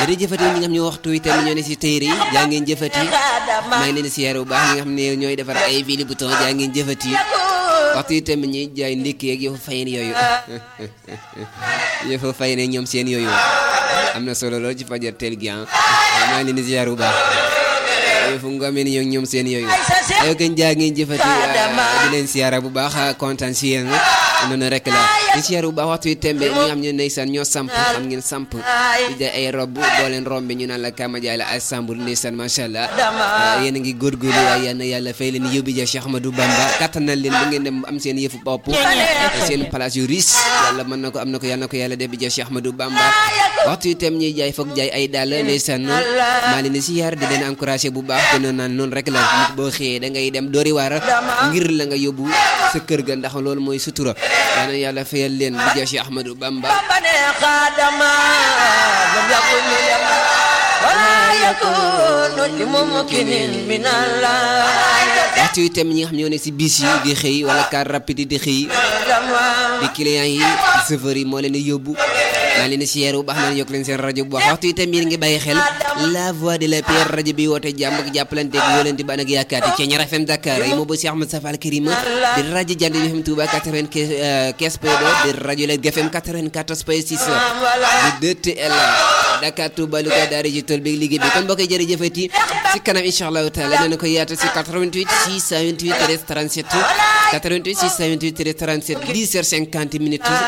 di jëfati ñi nga xam ne waxtu wi tamit ñoo ne si téere yi jaa ngeen jëfati maa ngi leen di siyaare bu baax ñi nga xam ne ñooy defar ay fili bouton jaa ngeen jëfati waxtu wi tamit ñuy jaay ndékki ak yëfu fayin yooyu yëfu fayin ñoom seen yooyu am na solo lool ci fajar teel gi ah maa ngi leen di siyaare bu baax yëfu ngomeen ñoom ñoom seen yooyu ayo kenn jaa ngeen jëfati di leen siyaara bu baax kontaan si yéen noonu rek la di siyaara bu baax waxtu wi tembe ñi nga xam ne ndeysaan ñoo samp xam ngeen samp di jaay ay rob boo leen rombe ñu naan la kama jaay la ay sambul ndeysaan macha allah yéen a ngi góorgóorlu waaye yal na yàlla fay leen yóbbi ja Cheikh Ahmadou Bamba kattanal leen ba ngeen dem am seen yëfu bopp seen place yu riche yàlla mën na ko am na ko yàlla na ko yàlla def bi ja Cheikh Ahmadou Bamba waxtu wi tem ñuy jaay foog jaay ay dàll ndeysaan maa leen di siyaar di leen encouragé bu baax te noonu naan noonu rek la nit boo xëyee da ngay dem doori waar ngir la nga yóbbu sa kër ga ndax loolu mooy sutura yal na yàlla fayal leen bi ja Cheikh Ahmadou Bamba waxtu wi tam ñi nga xam ñoo ne si bis yi di xëy wala car rapide di xëy di client yi chauffeur yi moo leen di yóbbu maa leen di siyeer bu baax na yokk leen seen rajo bu baax waxtu yi tam yéen ngi bàyyi xel la voix de la paix rajo bi woote jàmm ak jàppalante ak wóolante ba nag yaakaar ci Ñaar FM Dakar yi moo ba si Ahmed Safal Karima di rajo Jant bi FM Touba 95 point 2 di rajo Lergui FM 94 point 6 di 2TL Dakar Touba Louga daara ji tool bi liggéey bi kon mbokk yi jërëjëfati si kanam incha allahu taala nee na ko yaata si 88 628 13 37 88 628 13 37 10 heures 50 minutes